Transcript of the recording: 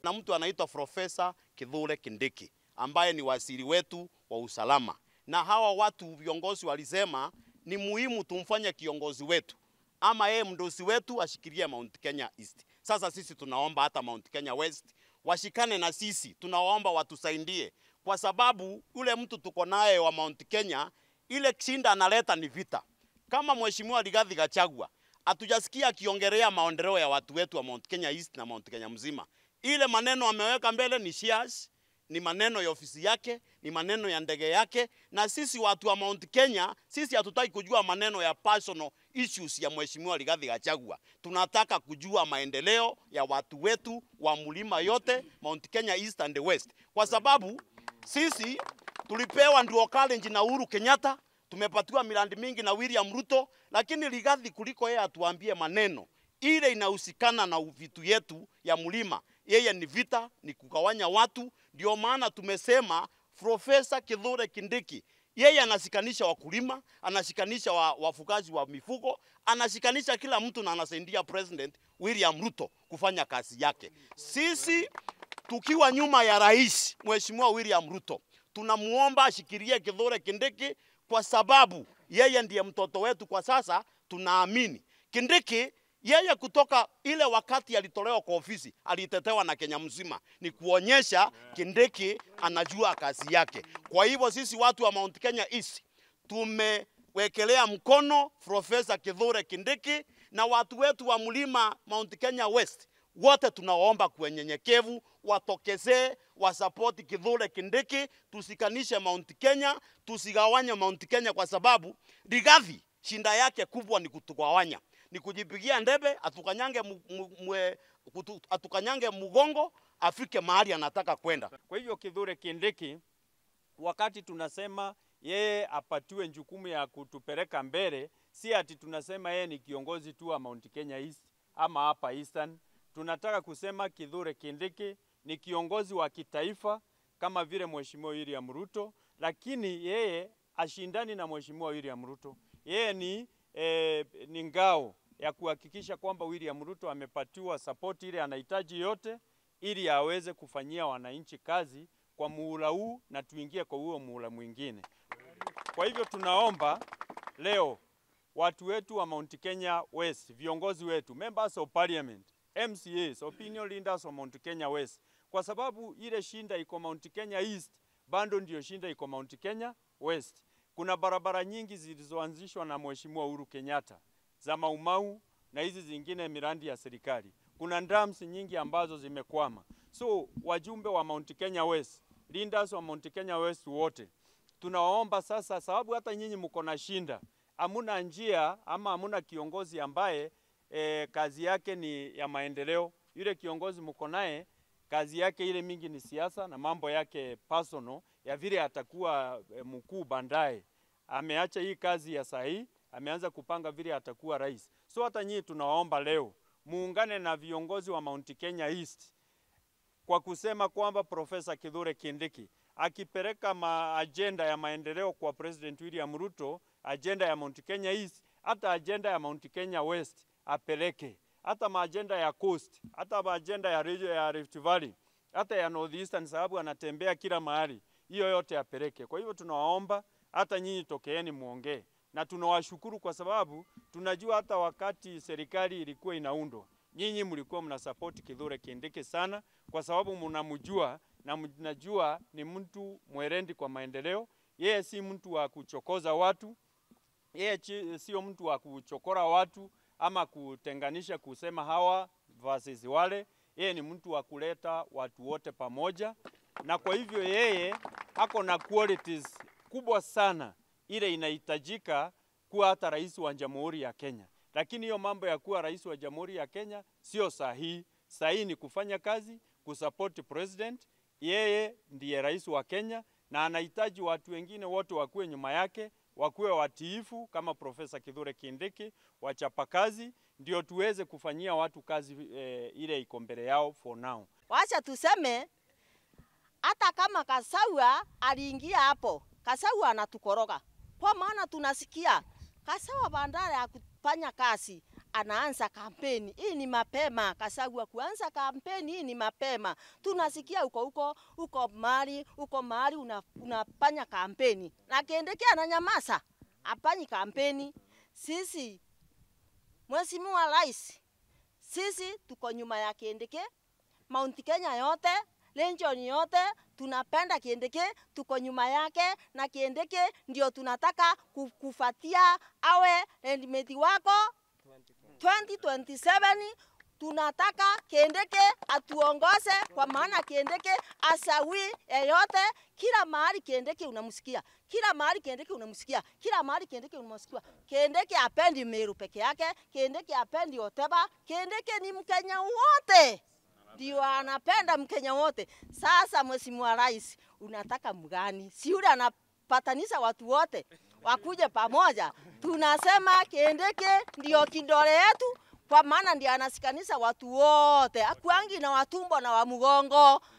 na mtu anaitwa Profesa Kithure Kindiki ambaye ni waziri wetu wa usalama, na hawa watu viongozi walisema ni muhimu tumfanye kiongozi wetu ama yeye mdosi wetu ashikilie Mount Kenya East. Sasa sisi tunaomba hata Mount Kenya West washikane na sisi, tunawaomba watusaidie, kwa sababu yule mtu tuko naye wa Mount Kenya, ile shinda analeta ni vita. Kama mheshimiwa Rigathi Gachagua hatujasikia akiongelea maendeleo ya watu wetu wa Mount Kenya East na Mount Kenya mzima. Ile maneno ameweka mbele ni shares, ni maneno ya ofisi yake, ni maneno ya ndege yake, na sisi watu wa Mount Kenya, sisi hatutaki kujua maneno ya personal issues ya mheshimiwa Rigathi Gachagua. Tunataka kujua maendeleo ya watu wetu wa mlima yote Mount Kenya East and West, kwa sababu sisi tulipewa ndio challenge na Uhuru Kenyatta, tumepatiwa miradi mingi na William Ruto, lakini Rigathi kuliko yeye atuambie maneno ile inahusikana na vitu yetu ya mlima, yeye ni vita, ni kugawanya watu. Ndio maana tumesema Profesa Kithure Kindiki yeye anashikanisha wakulima, anashikanisha wa, wafugaji wa mifugo, anashikanisha kila mtu na anasaidia President William Ruto kufanya kazi yake. Sisi tukiwa nyuma ya rais Mheshimiwa William Ruto, tunamuomba ashikilie Kithure Kindiki kwa sababu yeye ndiye mtoto wetu kwa sasa. Tunaamini Kindiki yeye kutoka ile wakati alitolewa kwa ofisi alitetewa na Kenya mzima, ni kuonyesha Kindiki anajua kazi yake. Kwa hivyo sisi watu wa Mount Kenya East tumewekelea mkono Profesa Kithure Kindiki na watu wetu wa mlima Mount Kenya West wote tunawaomba kwa nyenyekevu watokezee wasapoti Kithure Kindiki, tusikanishe Mount Kenya, tusigawanye Mount Kenya kwa sababu Rigathi shinda yake kubwa ni kutugawanya ni kujipigia ndebe atukanyange, mu, mu, mwe, kutu, atukanyange mgongo afike mahali anataka kwenda. Kwa hivyo Kithure Kindiki, wakati tunasema yeye apatiwe jukumu ya kutupeleka mbele, si ati tunasema yeye ni kiongozi tu wa Mount Kenya East ama hapa Eastern. Tunataka kusema Kithure Kindiki ni kiongozi wa kitaifa kama vile Mheshimiwa William Ruto, lakini yeye ashindani na Mheshimiwa William Ruto. Yeye ni, eh, ni ngao ya kuhakikisha kwamba William Ruto amepatiwa support ile anahitaji yote ili aweze kufanyia wananchi kazi kwa muhula huu na tuingie kwa huo muhula mwingine. Kwa hivyo tunaomba leo watu wetu wa Mount Kenya West, viongozi wetu, members of parliament, MCAs, opinion leaders wa Mount Kenya West, kwa sababu ile shinda iko Mount Kenya East, bado ndio shinda iko Mount Kenya West. Kuna barabara nyingi zilizoanzishwa na Mheshimiwa Uhuru Kenyatta za Maumau na hizi zingine miradi ya serikali. Kuna dams nyingi ambazo zimekwama. So wajumbe wa Mount Kenya West, leaders wa Mount Kenya West wote tunawaomba sasa, sababu hata nyinyi mko na shinda, hamuna njia ama hamuna kiongozi ambaye e, kazi yake ni ya maendeleo. Yule kiongozi mko naye kazi yake ile mingi ni siasa na mambo yake personal ya vile atakuwa e, mkuu baadaye. Ameacha hii kazi ya sahihi ameanza kupanga vile atakuwa rais. So hata nyinyi tunawaomba leo muungane na viongozi wa Mount Kenya East kwa kusema kwamba Profesa Kithure Kindiki akipeleka ma agenda ya maendeleo kwa President William Ruto, agenda ya Mount Kenya East, hata agenda ya Mount Kenya West apeleke, hata maagenda ya Coast, hata maagenda ya, ya Rift Valley, hata ya North Eastern, sababu anatembea kila mahali, hiyo yote apeleke. Kwa hivyo tunawaomba hata nyinyi tokeeni muongee na tunawashukuru kwa sababu tunajua hata wakati serikali ilikuwa inaundwa, nyinyi mlikuwa mnasapoti Kithure Kindiki sana, kwa sababu mnamjua na mnajua ni mtu mwerendi kwa maendeleo. Yeye si mtu wa kuchokoza watu, yeye sio mtu wa kuchokora watu ama kutenganisha kusema hawa versus wale. Yeye ni mtu wa kuleta watu wote pamoja, na kwa hivyo yeye ako na qualities kubwa sana ile inahitajika kuwa hata rais wa Jamhuri ya Kenya. Lakini hiyo mambo ya kuwa rais wa Jamhuri ya Kenya sio sahihi. Sahihi ni kufanya kazi, kusupport president. Yeye ndiye rais wa Kenya na anahitaji watu wengine wote wakuwe nyuma yake, wakuwe watiifu kama Profesa Kithure Kindiki, wachapakazi, ndio tuweze kufanyia watu kazi eh, ile iko mbele yao for now. Wacha tuseme hata kama Kasawa aliingia hapo, Kasawa anatukoroga kwa maana tunasikia Kasawa bandara ya kufanya kazi anaanza kampeni. Hii ni mapema, Kasagwa kuanza kampeni hii ni mapema. Tunasikia huko huko huko mahali huko mahali una, unafanya kampeni na Kindiki ananyamaza, apanyi kampeni. Sisi Mheshimiwa Rais, sisi tuko nyuma ya Kindiki, Mount Kenya yote Region yote tunapenda Kindiki, tuko nyuma yake na Kindiki ndio tunataka ku- kufatia awe endimeti wako 2027 tunataka Kindiki atuongoze, kwa maana Kindiki asawi yeyote, kila mahali Kindiki unamsikia, kila mahali Kindiki unamsikia, kila mahali Kindiki unamsikia. Kindiki apendi Meru peke yake, Kindiki apendi Oteba, Kindiki ni Mkenya wote ndio anapenda Mkenya wote. Sasa Mheshimiwa Rais, unataka mgani? Si yule anapatanisha watu wote wakuje pamoja. Tunasema Kindiki ndio kidole yetu, kwa maana ndio anasikanisha watu wote, akuangi na watumbo na wa mgongo.